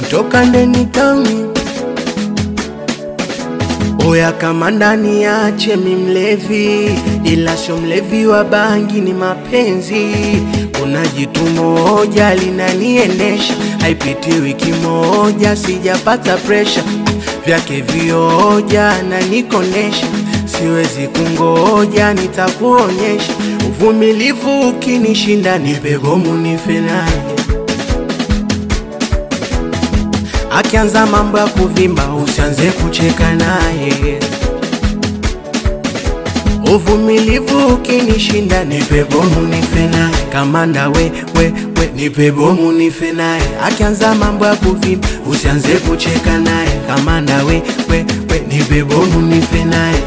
kutoka ndeni tauni Oya kama ndani yache mi mlevi, ila sio mlevi wa bangi, ni mapenzi. Kuna jitu moja linaniendesha, haipiti wiki moja sijapata presha vyake vioja na nikonesha, siwezi kungoja, nitakuonyesha uvumilivu. Ukinishinda nipe bomu nife naye Akianza mambo ya kuvimba usianze kucheka naye. Uvumilivu ukinishinda nipe bomu nife naye. Kamanda we, we, we nipe bomu nife naye. Akianza mambo ya kuvimba usianze kucheka naye. Kamanda we, we, we nipe bomu nife naye.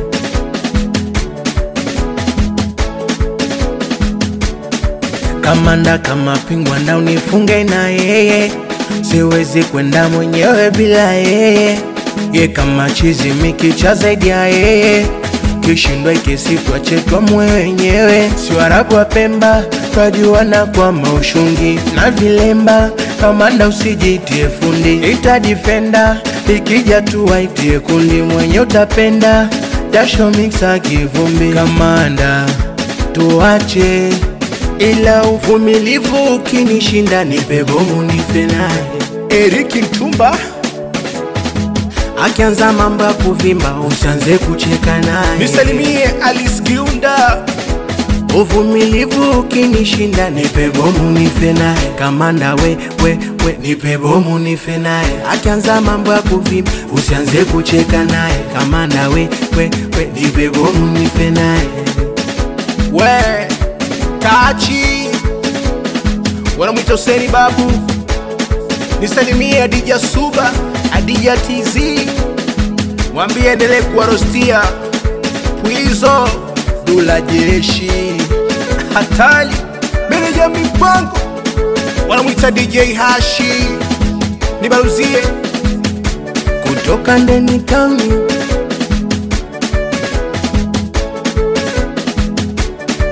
Kamanda kama pingwa na unifunge na yeye, siwezi kwenda mwenyewe bila yeye. Ye kama chizi mikicha zaidi ya yeye, kishindwa ikisitwa chetwa mwe wenyewe. Si Waarabu wa Pemba twajuana kwa maushungi na vilemba. Kamanda usijitie fundi, ita defender ikija tu waitie kundi, mwenye utapenda jasho mixa kivumbi. Kamanda tuache ila uvumilivu ukinishinda nipe bomu nife naye. Eriki Mtumba, Akianza mambo ya kuvimba usianze kucheka naye. nisalimie Alice Giunda, Uvumilivu ukinishinda nipe bomu nife naye. Kamanda we, we, we nipe bomu nife naye. Akianza mambo ya kuvimba usianze kucheka naye. Kamanda we, we, we nipe bomu nife naye. we Tachi, wanamwita Huseni Babu, nisalimie Adija Suba, Adija TZ, mwambie endelee kuwarostia Pwizo, Dula Jeshi, Hatali, meneja mipango, wanamwita DJ Hashi, nibaruzie Kutoka ndeni tauni